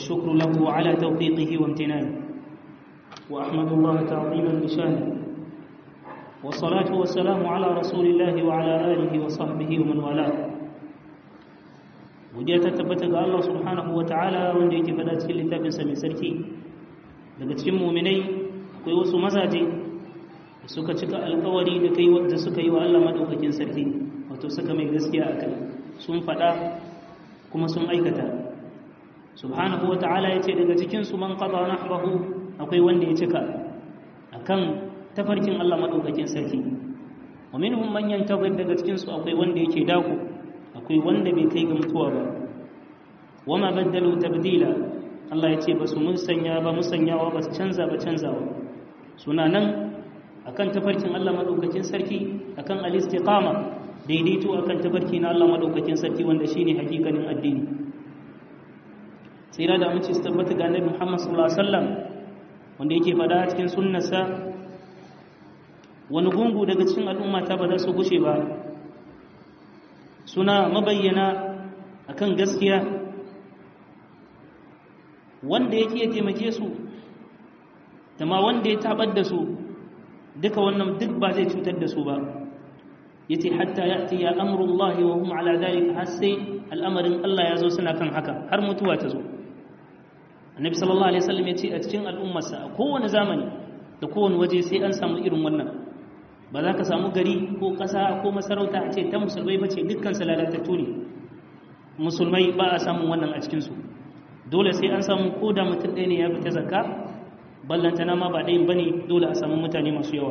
والشكر له على توفيقه وامتنانه وأحمد الله تعظيما بشانه والصلاة والسلام على رسول الله وعلى آله وصحبه ومن والاه godiya ta tabbata ga Allah subhanahu wa ta'ala wanda yake faɗa cikin littafinsa mai sarki daga cikin muminai akwai wasu mazaje da suka cika alkawari da kai da suka yi wa Allah madaukakin sarki wato suka mai gaskiya a kai sun faɗa kuma sun aikata subhanahu wa ta'ala ya ce daga cikinsu man qada nahbahu akwai wanda ya cika akan tafarkin Allah madaukakin sarki wa minhum man yantazir daga cikinsu akwai wanda yake dako akwai wanda bai kai ga mutuwa ba wama baddalu tabdila Allah ya ce ba su musanya ba musanyawa ba su canza ba canzawa suna nan akan tafarkin Allah madaukakin sarki akan al-istiqama daidaito akan tafarki na Allah madaukakin sarki wanda shine hakikanin addini tsira da amince su tabbata ga Annabi Muhammad sallallahu alaihi wasallam wanda yake fada cikin sunnarsa wani gungu daga cikin al'umma ta ba za su gushe ba suna mabayyana akan gaskiya wanda yake ya taimake su da ma wanda ya tabar da su duka wannan duk ba zai cutar da su ba yace hatta ya'ti ya amrullahi wa hum ala dhalika har sai al'amarin Allah ya zo suna kan haka har mutuwa ta zo annabi sallallahu alaihi wasallam yace a cikin al'ummarsa a kowane zamani da kowane waje sai an samu irin wannan ba za ka samu gari ko ƙasa ko masarauta a ce ta musulmai ba ce dukkan su lalatattu ne musulmai ba a samun wannan a cikinsu dole sai an samu ko da mutum ɗaya ne ya fita zakka ballantana ma ba ɗayan ba ne dole a samu mutane masu yawa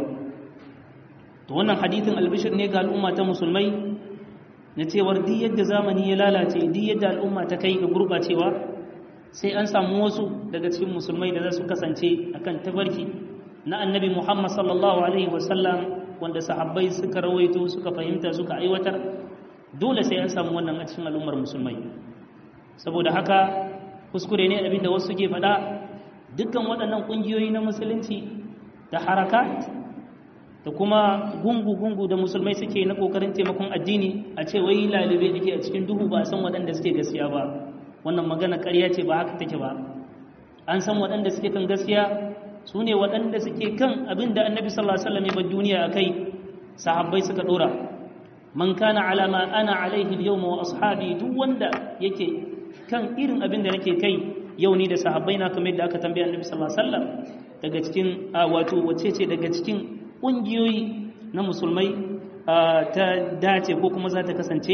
to wannan hadithin albishir ne ga al'umma ta musulmai na cewar duk yadda zamani ya lalace duk yadda al'umma ta kai ga gurɓacewa sai an samu wasu daga cikin musulmai da za su kasance akan tabarki na annabi muhammad sallallahu alaihi wasallam wanda sahabbai suka rawaito suka fahimta suka aiwatar dole sai an samu wannan a cikin al'ummar musulmai saboda haka kuskure ne abinda wasu ke faɗa dukkan waɗannan ƙungiyoyi na musulunci da harakat da kuma gungu-gungu da musulmai suke na ƙoƙarin taimakon addini a ce wai lalibai ake a cikin duhu ba a san waɗanda suke gaskiya ba wannan magana ƙarya ce ba haka take ba an san waɗanda suke kan gaskiya su ne waɗanda suke kan abin da annabi sallallahu alaihi wasallam ya bar duniya akai sahabbai suka dora man kana ala ma ana alaihi al-yawma wa ashabi duk wanda yake kan irin abin da nake kai yau ni da sahabbai na kamar yadda aka tambaye annabi sallallahu alaihi wasallam daga cikin wato wace ce daga cikin kungiyoyi na musulmai ta dace ko kuma za ta kasance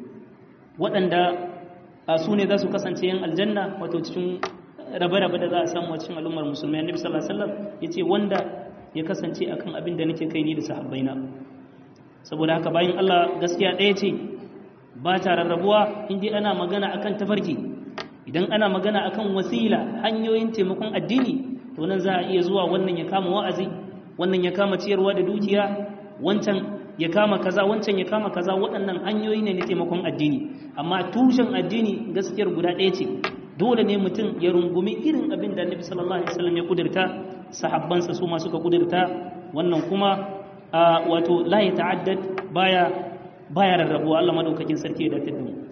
waɗanda su ne za su kasance yan aljanna wato cikin rabe-rabe da za a samu a cikin al'ummar musulmai annabi sallallahu alaihi wasallam yace wanda ya kasance akan abin da nake kai ni da sahabbaina saboda haka bayan Allah gaskiya ɗaya ce ba ta rarrabuwa in dai ana magana akan tafarki idan ana magana akan wasila hanyoyin taimakon addini to nan za a iya zuwa wannan ya kama wa'azi wannan ya kama ciyarwa da dukiya wancan ya kama kaza wancan ya kama kaza waɗannan hanyoyi ne na taimakon addini amma tushen addini gaskiyar guda ɗaya ce dole ne mutum ya rungumi irin abin da Annabi sallallahu alaihi wasallam ya kudirta sahabbansa su ma suka kudirta wannan kuma wato la ya ta'addad baya baya rarrabuwa Allah madaukakin sarki da dace mu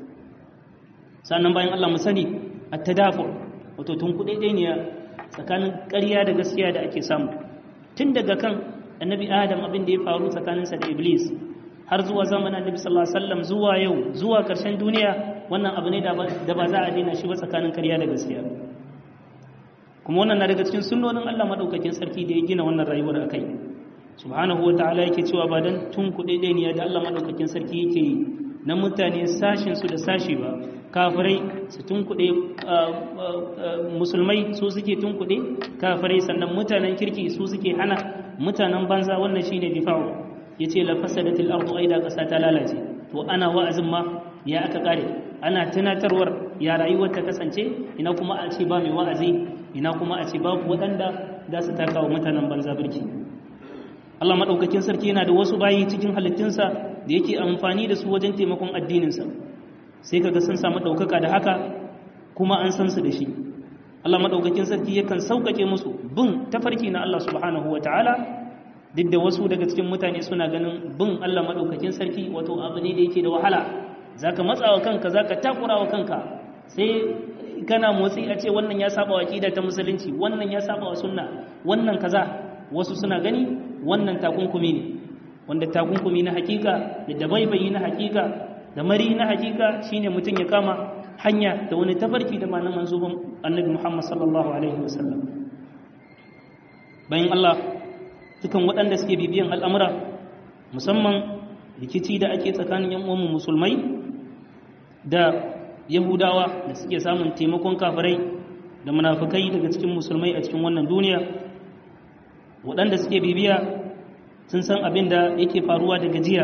sannan bayan Allah mu sani at-tadafu wato tun kudai ne tsakanin ƙarya da gaskiya da ake samu tun daga kan annabi Adam abin da ya faru tsakaninsa da Iblis har zuwa zamanin annabi sallallahu alaihi wasallam zuwa yau zuwa ƙarshen duniya wannan abu ne da ba za a daina shi ba tsakanin karya da gaskiya kuma wannan na daga cikin sunnonin Allah madaukakin sarki da ya gina wannan rayuwar akai subhanahu wa ta'ala yake cewa ba dan tun kuɗe ne da Allah madaukakin sarki yake yi na mutane sashin su da sashi ba kafirai su tun kuɗe musulmai su suke tun kuɗe kafirai sannan mutanen kirki su suke hana mutanen banza wannan shine difa'u yace la fasadatil ardu aida kasa ta lalace to ana wa'azin ma ya aka kare ana tunatarwar ya rayuwar ta kasance ina kuma a ce ba mai wa'azi ina kuma a ce babu waɗanda za su taka wa mutanen banza birki Allah maɗaukakin sarki yana da wasu bayi cikin halittunsa da yake amfani da su wajen taimakon addininsa sai kaga sun samu ɗaukaka da haka kuma an san su da shi Allah maɗaukakin sarki yakan sauƙaƙe musu bin tafarki na Allah subhanahu wa ta'ala duk da wasu daga cikin mutane suna ganin bin Allah maɗaukakin sarki wato abu ne da yake da wahala za ka matsa wa kanka za ka takura wa kanka sai kana motsi a ce wannan ya saba wa aqida ta musulunci wannan ya saba wa sunna wannan kaza wasu suna gani wannan takunkumi ne wanda takunkumi na hakika da dabaibayi na hakika da mari na hakika shine mutum ya kama hanya da wani tafarki da malaman manzubin annabi Muhammad sallallahu alaihi wasallam bayan Allah dukan waɗanda suke bibiyan al'amura musamman rikici da ake tsakanin yan uwanmu musulmai da yahudawa da suke samun taimakon kafirai da munafukai daga cikin musulmai a cikin wannan duniya waɗanda suke bibiya sun san abin da yake faruwa da gajiya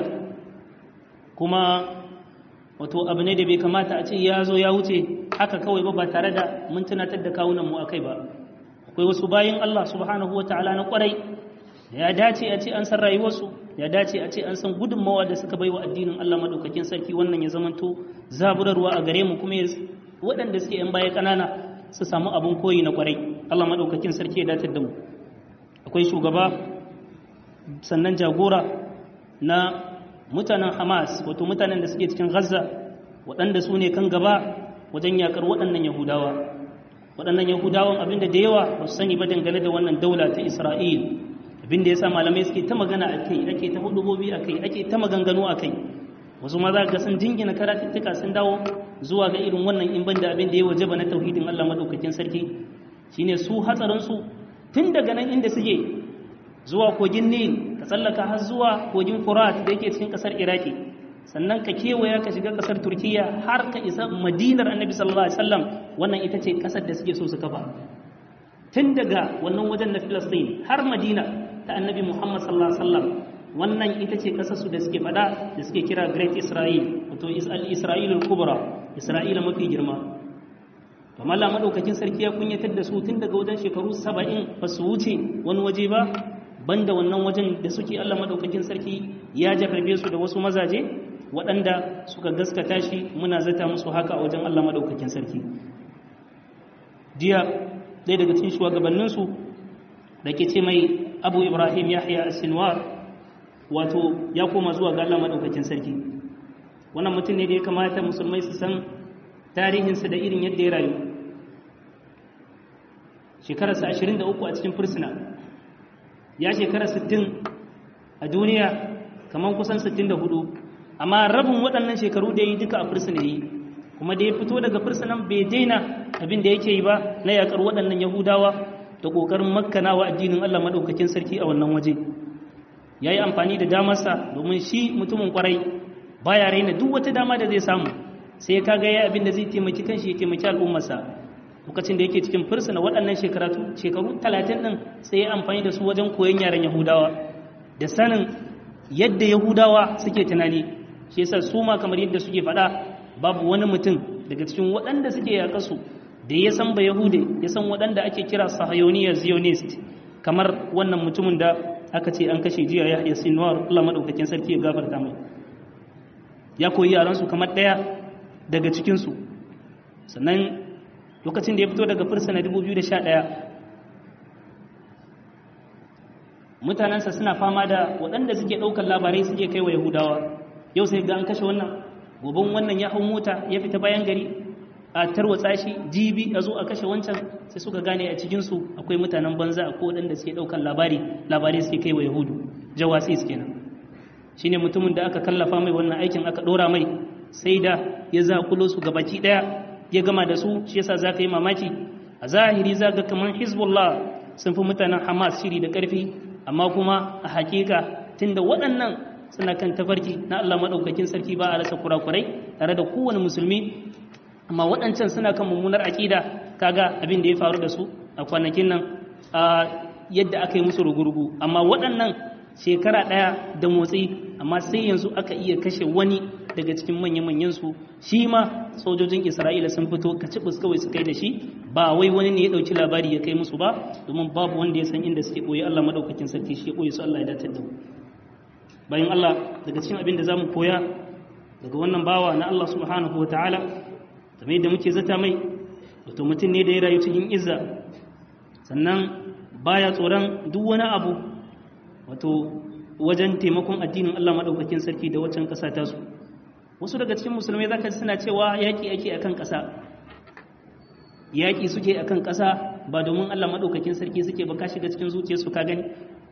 kuma wato abu ne da bai kamata a ce ya zo ya wuce haka kawai ba ba tare da mun tunatar da kawunanmu a kai ba akwai wasu bayan Allah subhanahu wa ta'ala na kwarai da ya dace a ce an san rayuwarsu ya dace a ce an san gudunmawa da suka bai wa addinin Allah maɗaukakin sarki wannan ya zamanto zaburarwa a gare mu kuma waɗanda suke yan baya ƙanana su samu abin koyi na kwarai Allah maɗaukakin sarki ya datar da mu akwai shugaba sannan jagora na mutanen Hamas wato mutanen da suke cikin Gaza waɗanda su ne kan gaba wajen yakar waɗannan Yahudawa waɗannan Yahudawan abinda da yawa ba su sani ba dangane da wannan daula ta Isra'il abinda ya sa malamai suke ta magana a kai ake ta hudubobi a kai ake ta maganganu a kai wasu ma za ga sun jingina karatuttuka sun dawo zuwa ga irin wannan in banda abin da ya wajaba na tauhidin Allah madaukakin sarki shine su hatsarin su tun daga nan inda suke zuwa kogin Nil ka tsallaka har zuwa kogin Furat da yake cikin kasar Iraki sannan ka kewaya ka shiga kasar Turkiya har ka isa Madinar Annabi sallallahu alaihi wasallam wannan ita ce kasar da suke so su kafa tun daga wannan wajen na Filistin har Madina ta Annabi Muhammad sallallahu alaihi wasallam wannan ita ce kasar su da suke fada da suke kira Great Israel wato Isra'ilul Kubra Isra'ila mafi girma amma Allah madaukakin sarki ya kunyatar da su tun daga wajen shekaru 70 ba su wuce wani waje ba banda wannan wajen da suke Allah madaukakin sarki ya jarrabe su da wasu mazaje waɗanda suka gaskata shi muna zata musu haka a wajen Allah madaukakin sarki jiya ɗaya daga cikin shugabanninsu da ke ce mai abu ibrahim yahya sinwar wato ya koma zuwa ga Allah madaukakin sarki wannan mutum ne da ya kamata musulmai su san tarihinsa da irin yadda ya rayu shekararsa 23 a cikin fursuna ya shekara 60 a duniya kamar kusan 64 amma rabin waɗannan shekaru da ya yi duka a fursuna yi kuma da ya fito daga fursunan bai daina abin da yake yi ba na yakar waɗannan yahudawa da ƙoƙarin makkanawa addinin allah maɗaukakin sarki a wannan waje ya yi amfani da damarsa domin shi mutumin ƙwarai baya raina duk wata dama da zai samu sai ka ga ya abin da zai taimaki kanshi ya taimaki al'ummarsa lokacin da yake cikin fursuna waɗannan shekaru talatin ɗin sai ya amfani da su wajen koyon yaren yahudawa da sanin yadda yahudawa suke tunani shi yasa su ma kamar yadda suke faɗa babu wani mutum daga cikin waɗanda suke yaƙa su da ya san ba yahude ya san waɗanda ake kira sahayoniya zionist kamar wannan mutumin da aka ce an kashe jiya ya sinwar Allah madaukakin sarki ya gafarta mai ya koyi yaransu kamar ɗaya daga cikinsu sannan lokacin da ya fito daga fursuna 2011 mutanensa suna fama da waɗanda suke ɗaukar labarai suke kai wa yahudawa yau sai ga an kashe wannan gobin wannan ya hau mota ya fita bayan gari a tarwatsa shi jibi a zo a kashe wancan sai suka gane a cikinsu akwai mutanen banza a waɗanda suke ɗaukar labari labarai suke kai wa yahudu jawasi suke nan shi ne mutumin da aka kallafa mai wannan aikin aka ɗora mai sai da ya zakulo su gabaki ɗaya ya gama da su shi yasa za ka yi mamaki a zahiri za ga kamar hezbollah sun fi mutanen hamas shiri da ƙarfi amma kuma a hakika tunda waɗannan suna kan tafarki na allah maɗaukakin sarki ba a rasa kurakurai tare da kowane musulmi amma waɗancan suna kan mummunar aƙida kaga abin da ya faru da su a kwanakin nan a yadda aka yi musu rugurugu amma waɗannan shekara ɗaya da motsi amma sai yanzu aka iya kashe wani daga cikin manya-manyan su shi ma sojojin isra'ila sun fito kacibus kawai su kai da shi ba wai wani ne ya ɗauki labari ya kai musu ba domin babu wanda ya san inda suke ɓoye allah maɗaukakin sarki shi ya ɓoye su allah ya dace da mu bayan allah daga cikin abin da za mu koya daga wannan bawa na allah subhanahu wa ta'ala kamar yadda muke zata mai wato mutum ne da ya rayu cikin izza sannan baya tsoron duk wani abu wato wajen taimakon addinin Allah maɗaukakin sarki da waccan ƙasa ta su wasu daga cikin musulmai zaka ji suna cewa yaƙi ake akan ƙasa yaƙi suke akan ƙasa ba domin Allah maɗaukakin sarki suke ba ka shiga cikin zuciyarsu ka gani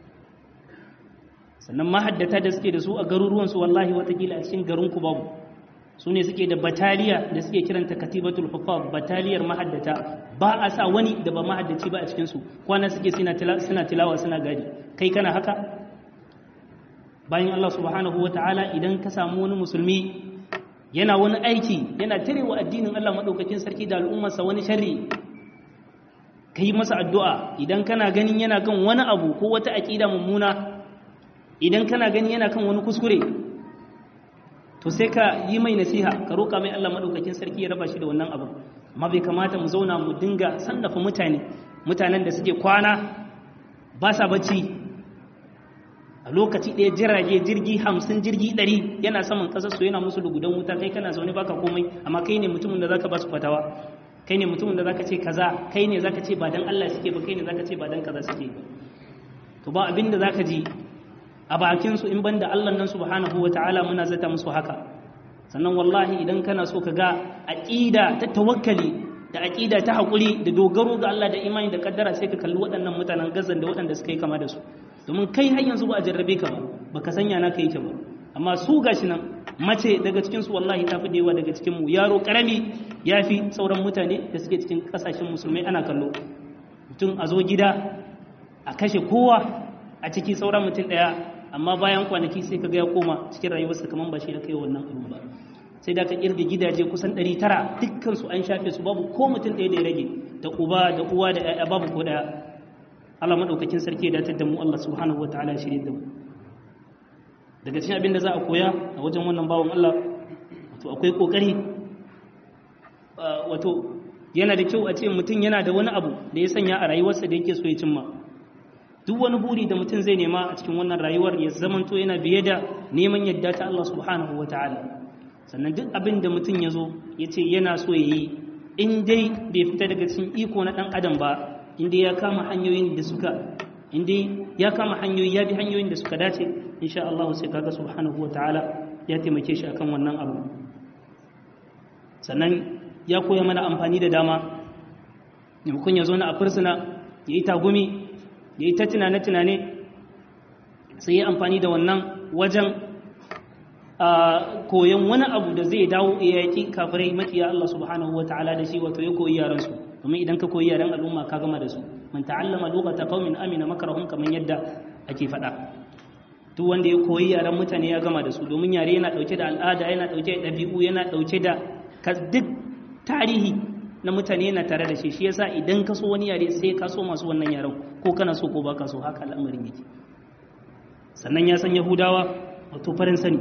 sannan mahaddata da suke da su a garuruwansu wallahi watakila a cikin garinku babu su ne suke da bataliya da suke kiranta katibatul hufaz bataliyar mahaddata ba a sa wani da ba mahaddaci ba a cikinsu kwana suke suna tilawa suna gadi kai kana haka bayan Allah subhanahu wa ta'ala idan ka samu wani musulmi yana wani aiki yana tarewa addinin Allah maɗaukakin sarki da al'ummarsa wani sharri ka yi masa addu'a idan kana ganin yana kan wani abu ko wata aƙida mummuna idan kana ganin yana kan wani kuskure to sai ka yi mai nasiha ka roƙa mai Allah maɗaukakin sarki ya raba shi da wannan abu amma bai kamata mu zauna mu dinga sannafa mutane mutanen da suke kwana ba sa bacci a lokaci ɗaya jirage jirgi hamsin jirgi ɗari yana saman ƙasar su yana musu lugudan wuta kai kana zaune baka komai amma kai ne mutumin da zaka ba su fatawa kai ne mutumin da zaka ce kaza kai ne zaka ce ba dan Allah suke ba kai ne zaka ce ba dan kaza suke ba to ba abin da zaka ji a bakin su in banda Allah nan subhanahu wataala muna zata musu haka sannan wallahi idan kana so ka ga aqida ta tawakkali da aqida ta hakuri da dogaro ga Allah da imani da kaddara sai ka kalli waɗannan mutanen gazan da waɗanda suka yi kama da su domin kai har yanzu ba a jarrabe ka ba baka sanya naka yake ba amma su gashi nan mace daga cikin su wallahi ta fi da yawa daga cikin mu yaro karami ya fi sauran mutane da suke cikin kasashen musulmai ana kallo mutum a zo gida a kashe kowa a ciki sauran mutum daya amma bayan kwanaki sai ka ga ya koma cikin rayuwarsa kamar ba shi da kai wannan abu ba sai da ka kirga gidaje kusan 900 dukkan su an shafe su babu ko mutum ɗaya da ya rage da uba da uwa da ƴaƴa babu ko daya Allah madaukakin sarki ya datar da mu Allah subhanahu wataala ya shirye da mu daga cikin abin da za a koya a wajen wannan bawon Allah wato akwai kokari wato yana da kyau a ce mutum yana da wani abu da ya sanya a rayuwarsa da yake so ya cimma duk wani buri da mutum zai nema a cikin wannan rayuwar ya zamanto yana biye da neman yadda ta Allah subhanahu wataala sannan duk abin da mutum ya zo ya ce yana so ya yi in dai bai fita daga cikin iko na ɗan adam ba in dai ya kama hanyoyin da suka in dai ya kama hanyoyi ya bi hanyoyin da suka dace insha Allah sai kaga subhanahu wa ta'ala ya taimake shi akan wannan abu sannan ya koya mana amfani da dama maimakon ya zo na a fursuna ya yi tagumi ya yi ta tunane-tunane sai ya amfani da wannan wajen koyon wani abu da zai dawo ya yaƙi kafirai makiya Allah subhanahu wa ta'ala da shi wato ya koyi yaransu domin idan ka koyi yaran al'umma ka gama da su man ta'allama lughata qaumin amina makarahum kaman yadda ake faɗa duk wanda ya koyi yaran mutane ya gama da su domin yare yana dauke da al'ada yana dauke da ɗabi'u yana dauke da duk tarihi na mutane yana tare da shi shi yasa idan ka so wani yare sai ka so masu wannan yaren ko kana so ko baka so haka al'amarin yake sannan ya san yahudawa wato farin sani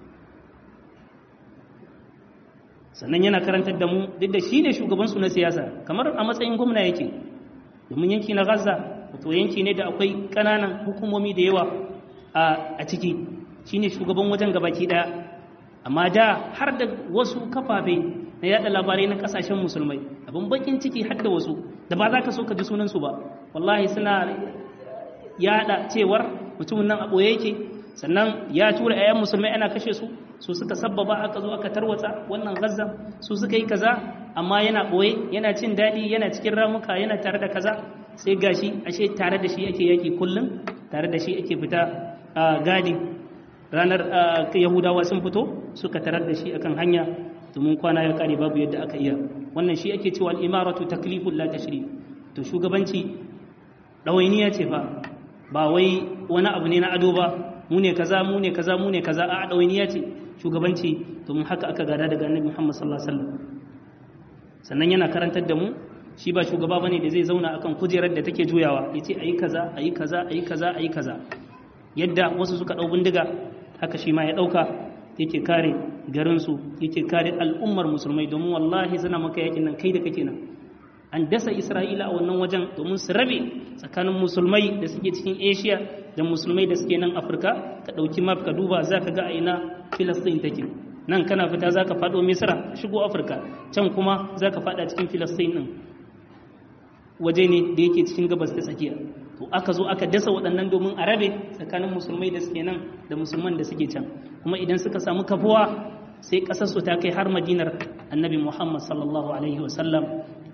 sannan yana karantar da mu duk da shi ne shugabansu na siyasa kamar a matsayin gwamna yake domin yanki na gaza wato yanki ne da akwai ƙananan hukumomi da yawa a ciki shi ne shugaban wajen gabaki ɗaya amma da har da wasu kafafe na yada labarai na ƙasashen musulmai abin bakin ciki har da wasu da ba za ka so ka ji sunansu ba wallahi suna yada cewar mutumin nan a ɓoye yake sannan ya tura 'ya'yan musulmai ana kashe su su suka sabbaba aka zo aka tarwatsa wannan gaza su suka yi kaza amma yana ɓoye yana cin daɗi yana cikin ramuka yana tare da kaza sai gashi ashe tare da shi ake yaki kullum tare da shi ake fita gadi ranar yahudawa sun fito suka tarar da shi akan hanya domin kwana ya kare babu yadda aka iya wannan shi ake cewa al'imaratu taklifun la tashrif to shugabanci ɗawainiya ce fa ba wai wani abu ne na ado ba mu ne kaza mu ne kaza mu ne kaza a ɗawainiya ce shugabanci domin haka aka gada daga annabi Muhammad sallallahu alaihi wasallam sannan yana karantar da mu shi ba shugaba bane da zai zauna akan kujerar da take juyawa yace ayi kaza ayi kaza ayi kaza ayi kaza yadda wasu suka dau bindiga haka shi ma ya dauka yake kare garin su yake kare al'ummar musulmai domin wallahi suna maka yakin nan kai da kake nan an dasa Isra'ila a wannan wajen domin su rabe tsakanin musulmai da suke cikin Asia da musulmai da suke nan Afirka ka ɗauki map ka duba za ka ga a ina Filistin take nan kana fita za ka faɗo Misra shigo Afirka can kuma za ka faɗa cikin Filistin ɗin waje ne da yake cikin gabas ta tsakiya to aka zo aka dasa waɗannan domin a rabe tsakanin musulmai da suke nan da musulman da suke can kuma idan suka samu kafuwa sai ƙasarsu ta kai har madinar annabi Muhammad sallallahu alaihi wasallam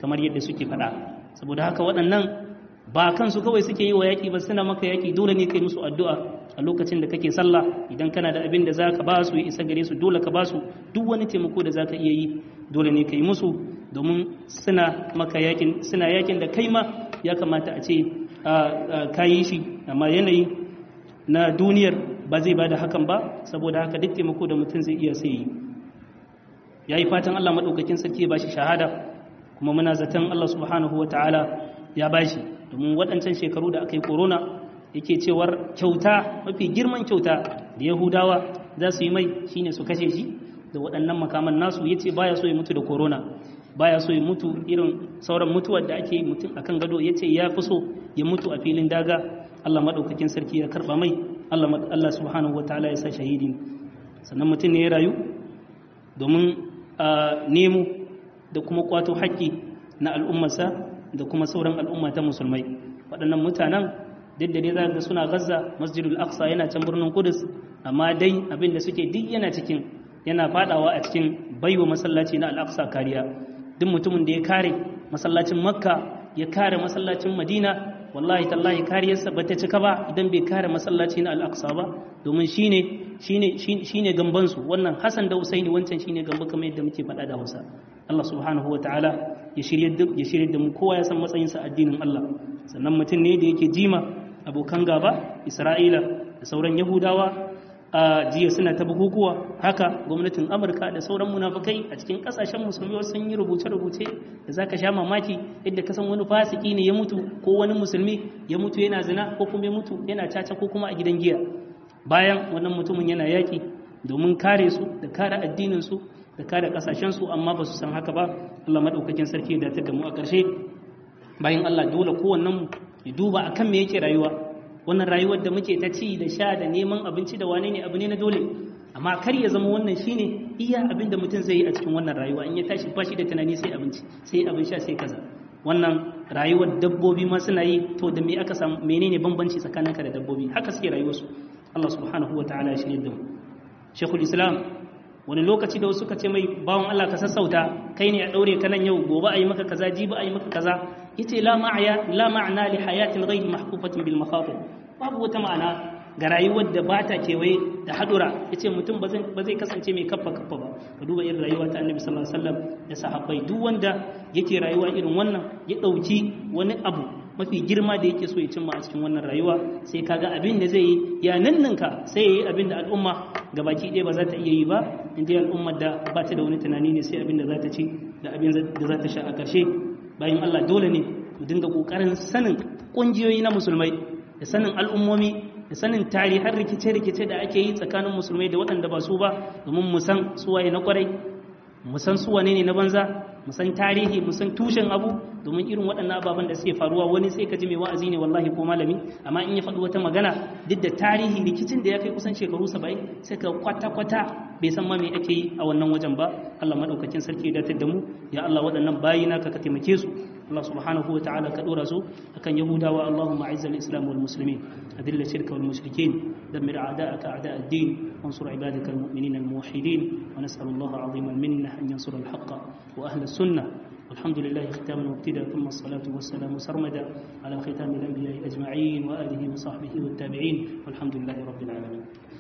kamar yadda suke faɗa saboda haka waɗannan ba kansu kawai suke yi wa yaƙi ba suna maka yaƙi dole ne kai musu addu'a a lokacin da kake sallah idan kana da abin da za ka ba su ya isa gare su dole ka ba su duk wani taimako da za ka iya yi dole ne ka yi musu domin suna maka yaƙin suna yaƙin da kai ma ya kamata a ce ka yi shi amma yanayi na duniyar ba zai ba da hakan ba saboda haka duk taimako da mutum zai iya sai yi ya yi fatan allah maɗaukakin sarki ya ba shi shahada kuma muna zaton allah subhanahu wa ta'ala ya ba shi domin waɗancan shekaru da aka yi korona yake cewar kyauta mafi girman kyauta da yahudawa za su yi mai shine su kashe shi da waɗannan makaman nasu ya ce baya so ya mutu da korona baya so ya mutu irin sauran mutuwar da ake yi mutum akan gado ya ce ya fi so ya mutu a filin daga allah maɗaukakin sarki ya karɓa mai allah subhanahu wa ta'ala ya sa shahidi sannan mutum ne ya rayu domin nemo da kuma kwato haƙƙi na al'ummarsa da kuma sauran al'umma ta musulmai waɗannan mutanen duk da dai za ga suna gaza masjidul aqsa yana can birnin kudus amma dai abin da suke duk yana cikin yana fadawa a cikin baiwa masallaci na al-aqsa kariya duk mutumin da ya kare masallacin makka ya kare masallacin madina wallahi tallahi kariyarsa ba ta cika ba idan bai kare masallaci na al-aqsa ba domin shine shine shine gamban su wannan hasan da usaini wancan shine gamba kamar yadda muke faɗa da Hausa Allah subhanahu wa ta'ala ya shirye da mu kowa ya san matsayinsa addinin Allah sannan mutum ne da yake jima abokan gaba Isra'ila da sauran Yahudawa a jiya suna ta bukukuwa haka gwamnatin Amurka da sauran munafukai a cikin kasashen musulmi wasu sun yi rubuce-rubuce da zaka sha mamaki yadda ka san wani fasiki ne ya mutu ko wani musulmi ya mutu yana zina ko kuma ya mutu yana caca ko kuma a gidan giya bayan wannan mutumin yana yaki domin kare su da kare addinin su da kare kasashensu amma ba su san haka ba Allah maɗaukakin sarki da ta gamu a ƙarshe bayan Allah dole kowannen ya duba akan me yake rayuwa wannan rayuwar da muke ta ci da sha da neman abinci da wane ne abu ne na dole amma kar ya zama wannan shine iya abin da mutum zai yi a cikin wannan rayuwa in ya tashi ba shi da tunani sai abinci sai abin sha sai kaza wannan rayuwar dabbobi ma suna yi to da me aka samu menene bambanci tsakaninka da dabbobi haka suke rayuwarsu Allah subhanahu wa ta'ala ya shirye da mu Sheikhul Islam wani lokaci da wasu ka ce mai bawan Allah ka sassauta kai ne a daure ka nan yau gobe a yi maka kaza jibi a yi maka kaza yace la ma'aya la ma'ana li hayatil ghayr mahfufatin bil makhatir babu wata ma'ana ga rayuwar da ba ta kewaye da hadura yace mutum ba zai kasance mai kaffa kaffa ba ka duba irin rayuwa ta Annabi sallallahu alaihi wasallam da sahabbai duk wanda yake rayuwa irin wannan ya dauki wani abu mafi girma da yake so ya cimma a cikin wannan rayuwa sai kaga abin da zai yi ya nanninka sai ya yi abin da al'umma gabaki ɗaya ba za ta iya yi ba in dai al'ummar da ba ta da wani tunani ne sai abin da za ta ci da abin da za ta sha a ƙarshe bayan Allah dole ne mu dinga ƙoƙarin sanin ƙungiyoyi na musulmai da sanin al'ummomi da sanin tarihan rikice-rikice da ake yi tsakanin musulmai da waɗanda ba su ba domin mu san suwaye na kwarai mu san su wane ne na banza mu san tarihi mu san tushen abu domin irin waɗannan ababen da suke faruwa wani sai ka ji mai wa'azi ne wallahi ko malami amma in ya faɗi wata magana duk da tarihi rikicin da ya kai kusan shekaru saba'in sai ka kwata-kwata bai san ma me ake yi a wannan wajen ba Allah madaukakin sarki ya datar da mu ya Allah waɗannan bayi naka ka taimake su Allah subhanahu wa ta'ala ka dora su akan Yahudawa Allahumma a'izz al-islam wal muslimin adil shirka wal mushrikin dammir a'da'aka a'da' ad-din وانصر عبادك المؤمنين الموحدين ونسأل الله عظيم المنة أن ينصر الحق وأهل السنة والحمد لله ختاما وابتدا ثم الصلاة والسلام سرمدا على ختام الأنبياء أجمعين وآله وصحبه والتابعين والحمد لله رب العالمين